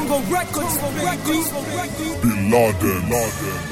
Tongo Records, baby. Bin Laden. Laden.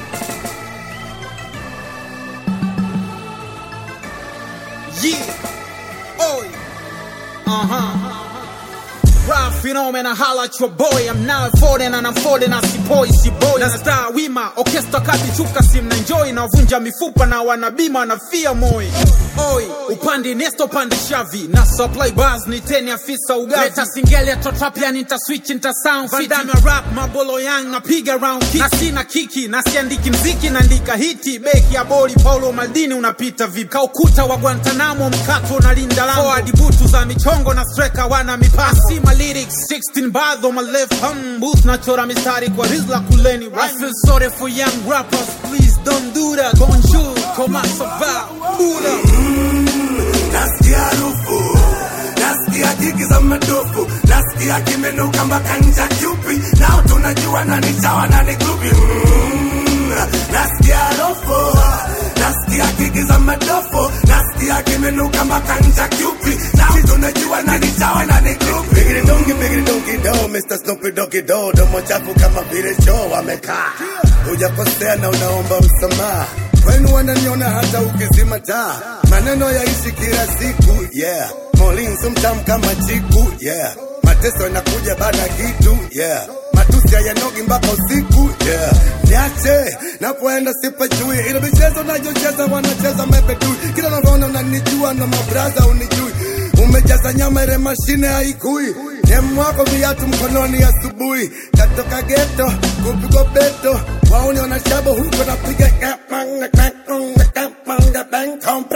Yeah. Oi. Uh huh. Rap phenomena holla at your boy I'm now folding and I'm folding as boy si boy na star wima orchestra kati chuka sim na enjoy na vunja mifupa na wanabima na fia moi Oi, upande nesto pande shavi na supply bars ni teni afisa ugavi leta singeli totrapia nita switch nita sound fit Vandame rap mabolo yang napiga round kick na sina kiki na siandiki mziki naandika hiti beki ya boli Paulo Maldini unapita vipi kaukuta wa Guantanamo mkato na linda lango forward butu za michongo na striker wana mipasi sima lyrics 16 bars on my left hand booth nachora mistari kwa rizla kuleni I feel sorry for young rappers please don't do that bonjour comment ça va Buddha nasikia harufu nasikia jigi za madofu nasikia kimenuka mpaka ncha kyupi nao tunajua nani chawa nani grupi Mm, nasikia harufu nasikia jigi za madofu nasikia kimenuka mpaka ncha kyupi nao tunajua nani chawa nani grupi bigiri dongi bigiri dongi do Mr. Snoopy Doggy Do domo chafu kama vile choo amekaa hujakosea na unaomba msamaha kwenu wananiona hata ukizima taa maneno yaishi kila siku yeah molinzo mtamu kama chiku yeah mateso yanakuja baada ya kitu yeah matusi hayanogi mpaka usiku yeah niache napoenda sipajui ile michezo nayocheza wanacheza mepetui kila navyoona unanijua na mabraza unijui umejaza nyama ile mashine haikui demu wako viatu mkononi asubuhi katoka geto kupigwa beto wauni wanashaba huko napiga kapanga kapanga kapanga bankompa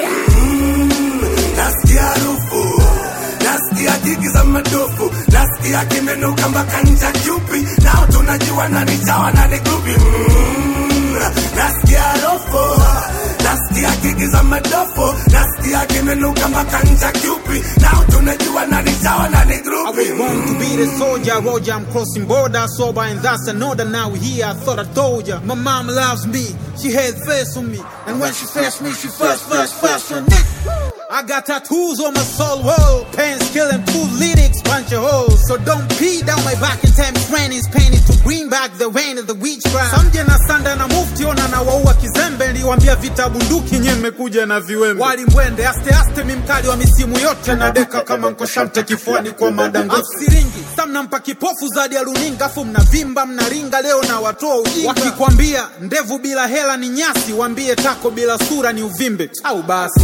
nasikia harufu nasikia jigi za madofu nasikia kimenuka mpaka ncha kyupi nao tunajua nani chawa nani grupi Mm, nasikia harufu nasikia jigi za madofu nasikia kimenuka mpaka ncha kyupi nao tunajua nani chawa nani I grupi was born to be the soldier, Roger. I'm crossing border, sober, and that's another. Now here, I thought I told ya. My mom loves me, she had faith on me, and when she first me, she first, first, first on it. I got tattoos on my soul wall, pants killing two lyrics, punch a hole. So don't pee down my back and tell me friend is painted to bring back the rain of the witchcraft. Samje na sanda na mufti ona na waua kizembe, niliwambia vita bunduki nye mmekuja na viwembe. Walimbwende aste aste, mi mkali wa misimu yote na deka kama nkoshamte kifuani kwa madango siringi samnampa kipofu zadi ya runinga afu mnavimba mnaringa leo na watoa ujinga wakikwambia ndevu bila hela ni nyasi wambie tako bila sura ni uvimbe au basi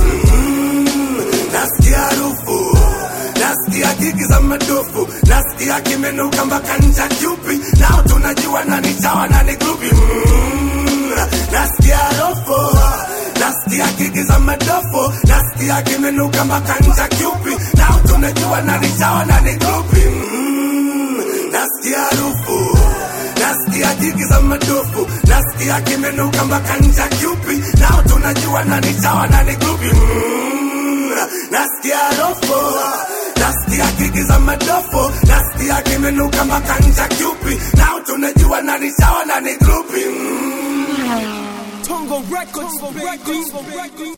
nasikia harufu nasikia jigi za madofu nasikia kimenuka mpaka ncha kyupi nao tunajua nani chawa nani grupi Mm, nasikia harufu nasikia jigi za madofu nasikia kimenuka mpaka ncha kyupi nao tunajua nani chawa nani grupi Mm, nasikia harufu nasikia jigi za madofu nasikia kimenuka mpaka ncha kyupi nao tunajua nani chawa nani grupi Mm, nasikia harufu nasikia kiki za madofu nasikia kimenuka mpaka ncha kyupi nao tunajua nani chawa nani grupi Mm. Tongo Records, baby.